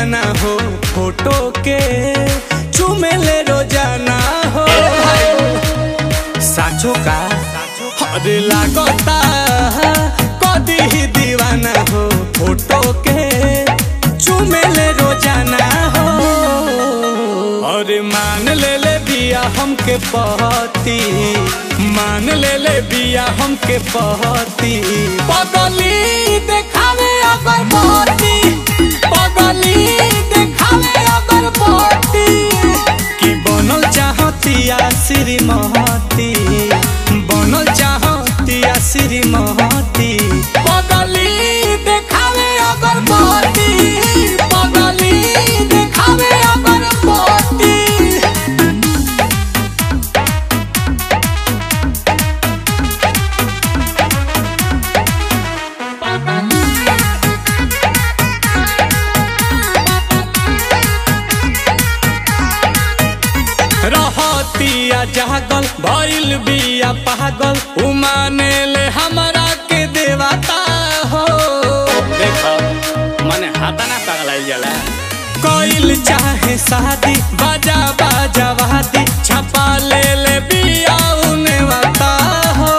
दीवाना हो फोटो के चुमेले रोजाना हो साचो का अरे लागता कदी ही दीवाना हो फोटो के चुमेले रोजाना हो अरे मान ले ले बिया हमके पहती मान ले ले बिया हमके पहती पगली देखावे अगर पहती पगली देखावे अगर पहती कि बनल चाहतिया श्रीमती बनल चाहतिया श्रीमती पगली देखावे अगर पहती पगली देखावे अगर पहती रहतिया जागल भइल बिया पागल उमाने ले हमरा के देवता हो देखो मने हाथा ना पगलाइल जाला कोइल चाहे शादी बाजा बाजा वादी छपा ले ले बिया उने वाता हो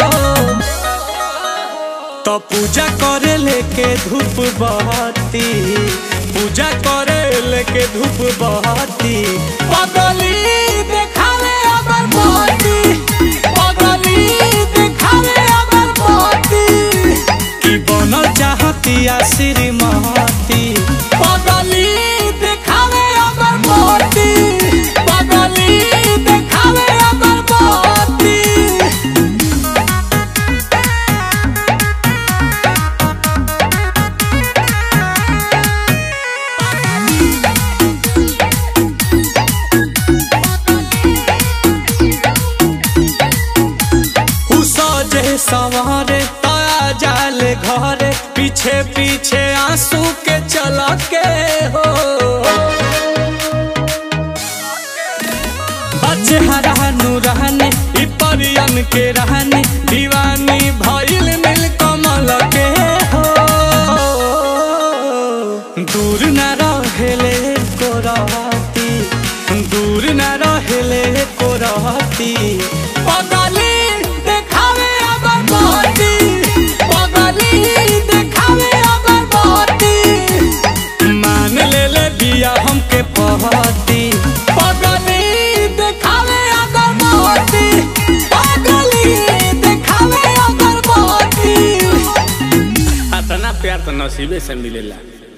तो पूजा करे लेके धूप बहती पूजा करे लेके धूप बहती पगली देखावे अगर बहती पगली देखावे अगर बहती कि बनल चाहतिया श्रीमती पगली देखावे अगर बहती पगली देखावे अगर बहती उ सजे सवारे तया जाले घरे पीछे पीछे आंसू के चल के हो बच्चे हरानू रहने इ परियन के रहने दीवानी भइल मिल कमल के हो दूर न रहेले को रहती दूर न रहेले को रहती पगली देखावे अगर बहती पगली देखावे अगर बहती मान ले ले बिया हमके पहती पगली देखावे अगर बहती पगली देखावे अगर बहती इतना प्यार तो नसीबे से मिलेला